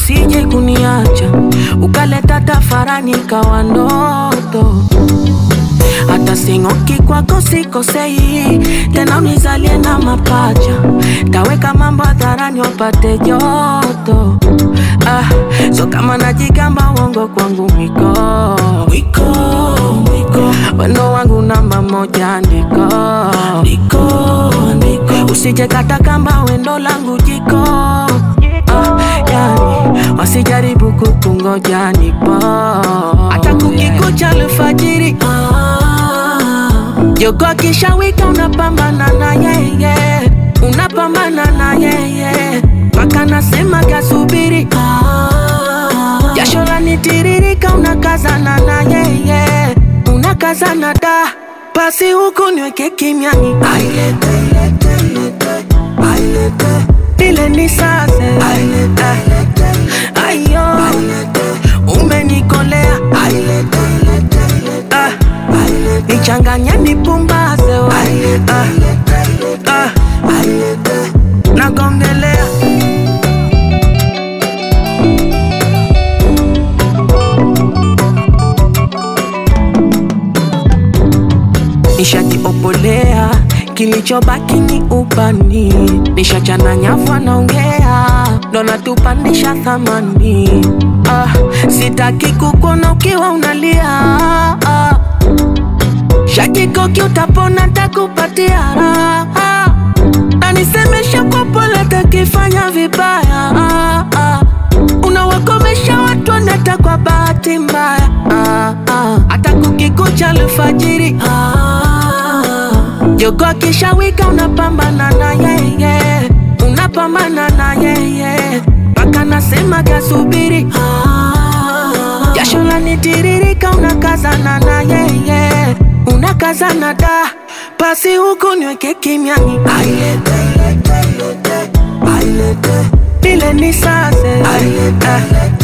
usije kuniacha ukaleta tafarani kawa ndoto hata sing'oki kwako sikosei tena unizalie na mapacha taweka mambo hadharani wapate joto ah, so kama najigamba uongo kwangu mwiko mwiko mwiko wendo wangu namba moja ndiko ndiko ndiko usije kata kamba wendo langu jiko ah, yani wasijaribu kukungoja nipo hata kukikucha alfajiri jogo akishawika unapambana na yeye unapambana na yeye mpaka nasema kasubiri jasho lanitiririka unakazana na yeye unakazana da basi huku niweke kimiani ailete ilete, ilete, ailete. ile ni sase Ah, ayo umenikolea Ah, nichanganye nipumbaze we. Ah, ah, nagongelea nishajiopolea kilichobaki ni ubani nishachana nyavu anaongea ndo natupandisha thamani ah, sitaki kukuona ukiwa unalia ah, shakikoki utapona takupatia raha na nisemesha kwa pole takifanya vibaya ah, ah. unawakomesha watu wanata kwa bahati mbaya ah, ah. hata kukikucha alfajiri ah, jogo akishawika unapambana na yeye unapambana na yeye mpaka nasema kasubiri ah, jasho lanitiririka unakazana na yeye unakazana da basi huku niweke kimiani ailete ilete, ilete, ailete. ile ni sase Ah,